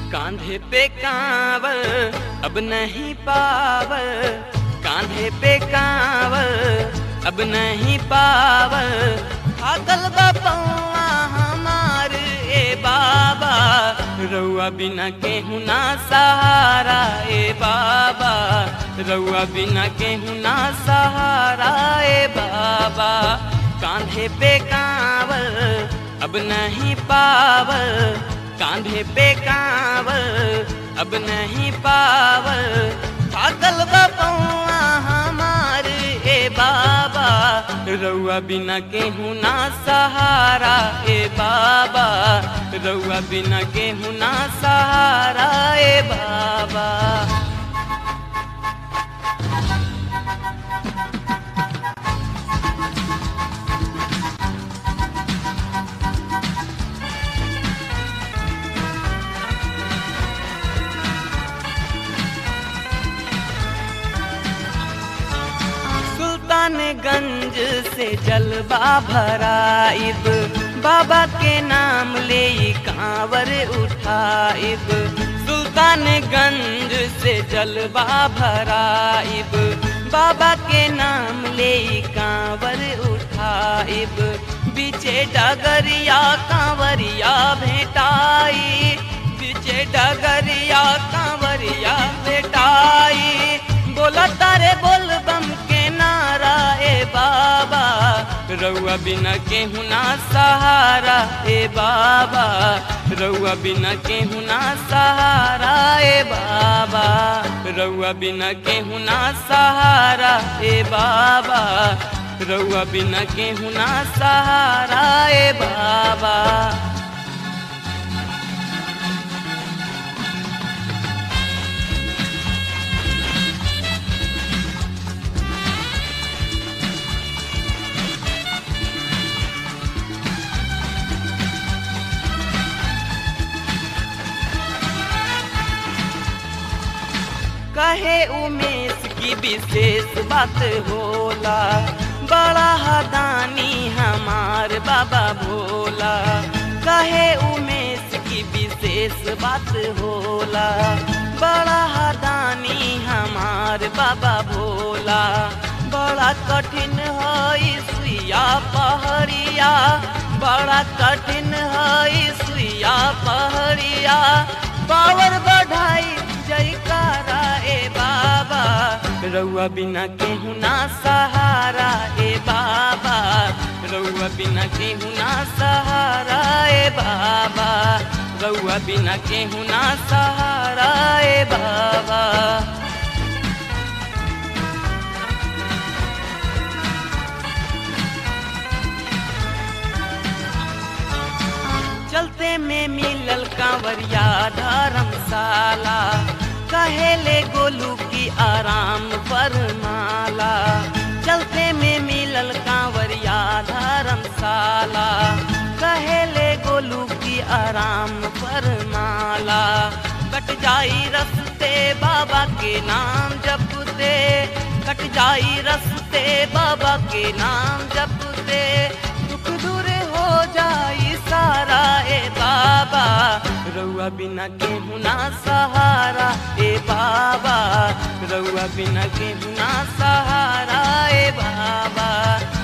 कांधे पे कांवर अब नहीं पावर कांधे पे कांवर अब नहीं पावर थाकल बपौआ हमार ए बाबा रउआ बिना केहू ना सहारा ए बाबा रउआ बिना केहू ना सहारा ए बाबा कांधे पे कांवर अब नहीं पावर कांधे पे कांवर अब नहीं पावर पागल बपौआ हमार ए बाबा रउआ बिना केहू ना सहारा ए बाबा रउआ बिना केहू ना सहारा ए बाबा सुल्तानगंज से जलवा भराइब बाबा के नाम ले कांवर उठाइब सुल्तानगंज से जलवा भराइब बाबा के नाम ले कांवर उठाइब बीचे डगरिया कांवरिया भेटाई बीचे डगरिया कांवरिया भेटाई बोला तारे बोल बम के नारा ए बाबा रउआ बिना केहू ना सहारा ए बाबा रउआ बिना केहू ना सहारा ए बाबा रउआ बिना केहू ना सहारा ए बाबा रउआ बिना केहू ना सहारा ए बाबा कहे उमेश की विशेष बात होला बड़ा हदानी हमार बाबा भोला कहे उमेश की विशेष बात होला बड़ा हदानी हमार बाबा भोला बड़ा कठिन है सुइया पहड़िया बड़ा कठिन है सुइया पहड़िया पावर बढ़ाई जयकारा ए बाबा रउआ बिना केहू ना सहारा ए बाबा रउआ बिना केहू ना सहारा ए बाबा रउआ बिना केहू ना सहारा ए बाबा चलते में मिलल कांवरिया धर्मशाला कहेले गोलू की आराम फरमाला चलते में मिलल कांवरिया धर्मशाला कहेले गोलू की आराम फरमाला कट जाई रस्ते बाबा के नाम जपते कट जाई रस्ते बाबा के नाम जपते दुख दूर हो जाई सारा ए बाबा रउआ बिना केहू ना सहारा ए बाबा रउआ बिना केहू ना सहारा ए बाबा